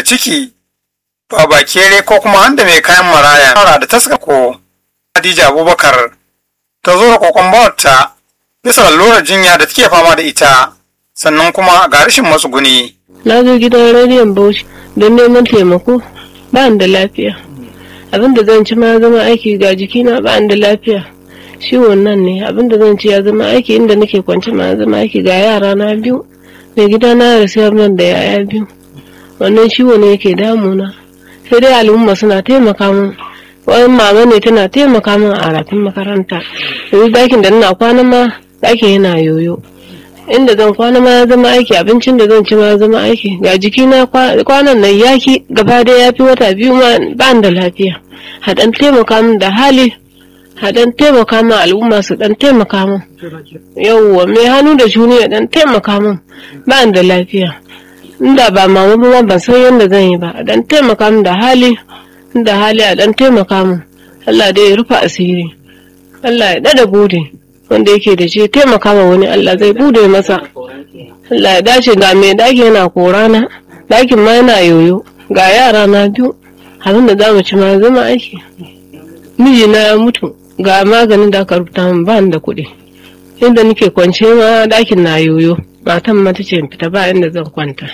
ciki baba kere ko kuma handa mai kayan maraya fara da taska ko Hadija Abubakar ta zo da kokon bawarta bisa lalurar jinya da take fama da ita sannan kuma ga rashin matsuguni. Na zo gidan rediyon Bauchi don neman taimako ba da lafiya. Abin da zan ci ma ya zama aiki ga jikina ba da lafiya. Ciwon nan ne abin da zan ci ya zama aiki inda nake kwance ma ya zama aiki ga yara na biyu. Mai gida na da sayar nan da yaya biyu. Wannan ciwo ne yake damuna. Sai dai al'umma suna taimaka min. Wani mama ne tana taimaka min a rafin makaranta. Yanzu dakin da ina kwana ma dakin yana yoyo. inda zan kwana ma ya zama aiki abincin da zan ci ma ya zama aiki ga jikina kwanan nan yaki gaba da ya fi wata biyu ma ba da lafiya haɗan taimaka min da hali haɗan taimaka min al'umma su ɗan taimaka min yawwa mai hannu da shuni ya ɗan taimaka min ba da lafiya inda ba mama ba ban san yadda zan yi ba a ɗan taimaka min da hali da hali a ɗan taimaka min Allah dai ya rufa asiri Allah ya ɗada bude wanda yake da shi taimaka ma wani Allah zai bude masa Allah ya dace ga mai daki yana korana dakin ma yana yoyo ga yara na biyu abin da zamu ci ma zama aiki miji na ya mutu ga maganin da aka rubuta min ba da kuɗi inda nake kwance ma dakin na yoyo matan ma tace in fita ba inda zan kwanta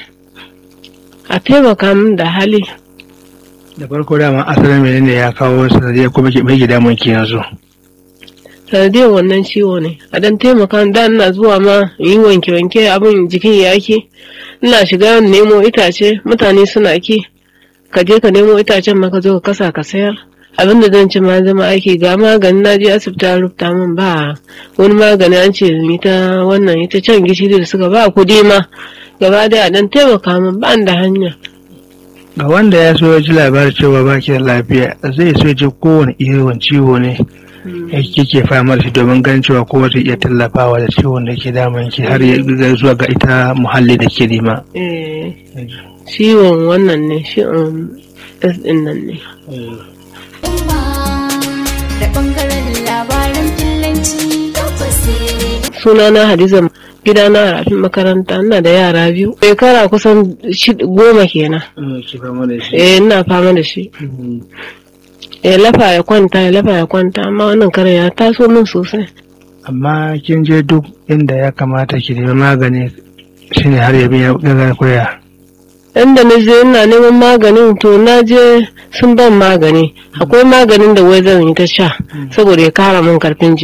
a taimaka min da hali da farko dama asalin menene ya kawo sanadiyar kuma ke mai gida mun ki yanzu sanadiyar wannan ciwo ne a dan taimaka da ina zuwa ma yi wanke wanke abin jikin yaki ina shiga nemo itace mutane suna ki ka je ka nemo itacen ma ka zo ka kasa ka sayar abin da zan ci ma zama aiki ga magani na je asibiti an rubuta min ba wani magani an ce ni ta wannan ita can gishiri da suka ba kudi ma gaba daya dan taimaka min ba da hanya ga wanda ya so ya ji labarin cewa ba ki da lafiya zai so ji kowane irin ciwo ne kike fama da shi domin ganin cewa kowa zai iya tallafawa da ciwon da ke damun ki har ya zuwa ga ita muhalli da ke nema. ciwon wannan ne ciwon s din nan ne da bangaren labaran fillanci sunana hadiza gidana a rafin makaranta ina da yara biyu shekara kusan goma kenan eh ina fama da shi ya lafa ya kwanta ya lafa ya kwanta amma wannan kare ya taso min sosai amma kin je duk inda ya kamata ki nemi magani shine har ya biya gaga koya inda na je ina neman maganin to na je sun ban magani akwai maganin da wai zan yi ta sha saboda ya kara min karfin jiki